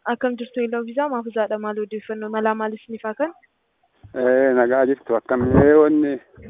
Akkam jirtu Eeloo Viizaa Maafuzaadha. Maal odeeffannoo malaa maalis ni faa kan? nagaa jirtu akkamii wanni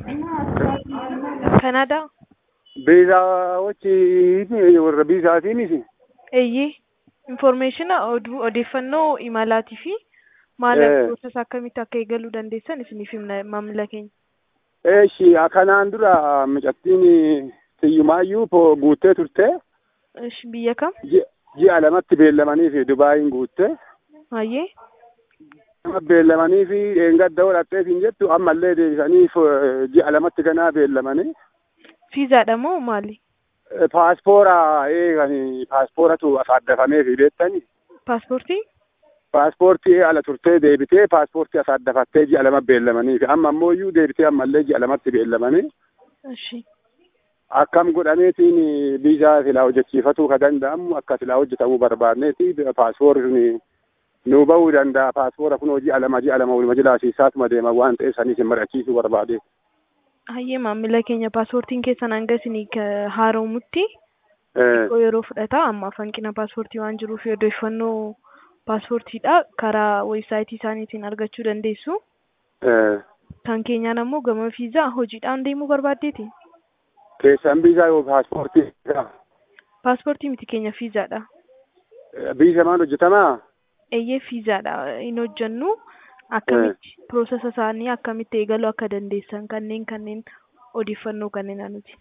Kanaadaa? biizaa wachi warra biizaatiinis Eeyyee. Infoormeeshina oduu odeeffannoo imalaatii fi maala Eh. piroosesa akkamitti akka eegaluu dandeessan isiniif himna maamila keenya. eeshi kanaan dura mucattiin tiyyumaayyuu po guuttee turte Ish, Biyya kam? ji- ji'a lamatti beellamanii fi dubaayin guutte Hayyee. nama beellamanii fi eengadda godhattee siin jettu ammallee deebisanii f- ji'a lamatti ganaa beellamanii Fiizaadha moo maali? Eh, paaspoora eeganii paaspooratu asaaddafamee fi beektani Paaspoortii? paaspoortii ala turtee deebitee paaspoortii asaaddafattee ji'a lama beellamanii fi amma ammoo iyyuu deebitee ammallee ji'a lamatti beellamanii Ishi. akkam godhameetiin biizaa silaa hojjechiifatuu ka danda'amu akka silaa hojjetamuu barbaadneeti paaspoorri sun nuu bahuu danda'a paaspoora kun ji'a lama ji'a lama waluma jilaasiisaatuma deema waan ta'eef saniif hin mari'achiisuu barbaade. Hayyee maamila keenya paaspoortiin keessan hanga isinii ka- haaromuttii Eh, xiqqoo yeroo fudhata amma hanqina paaspoortii waan jiruuf odeeffannoo paaspoortiidha karaa weebsaayitii isaaniitiin argachuu dandeessu. eh, Kan keenyaan ammoo gama fiizaa hojiidhaan deemuu barbaaddeeti. keessan biizaa yoo paaspoortii Paaspoortii miti keenya fiizaadha. biiza maal hojjetamaa? Eeyyee fiizaadha hin hojjennu akkamitti piroosesa isaanii akkamitti eegaluu akka dandeessan kanneen kanneen odeeffannoo kanneen nuti.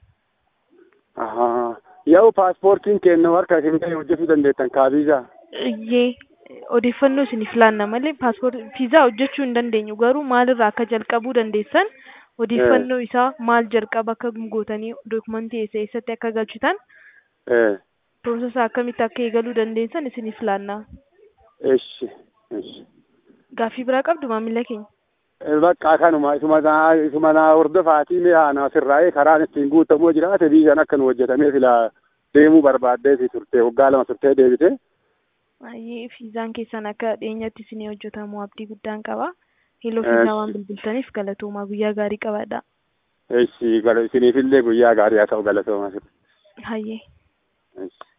Ahaa. Yoo paaspoortiin kennu harka isin ga'e hojjetuu dandeettan kaa biizaa? Iyyee odeeffannoo isiniif laanna malee paaspoortii fiizaa hojjechuu hin dandeenyu garuu maalirraa akka jalqabuu dandeessan odeeffannoo isaa maal jalqaba akka gootanii dookumentii eessa eessatti akka galchitan Eh, piroosesa akkamitti akka eegaluu dandeessan isiniif laanna. eshi, eshi. Gaaffii biraa qabdu maamila keenya. Eh, Bakka kanuma isuma naa isuma naa hordofaatii mee haana sirraa'ee karaan ittiin guutamuu jiraate biizaan akka nu hojjetamee silaa deemuu barbaaddee fi turte waggaa lama turtee deebite. Baay'ee fiizaan keessan akka dhiyeenyatti isinii hojjetamu abdii guddaan qaba. Hiiloo Eh, fiizaa waan bilbiltaniif galatoomaa guyyaa gaarii qabaadha. Eshi gala isiniifillee guyyaa gaarii haa ta'u galatooma. Hayyee. Eshi.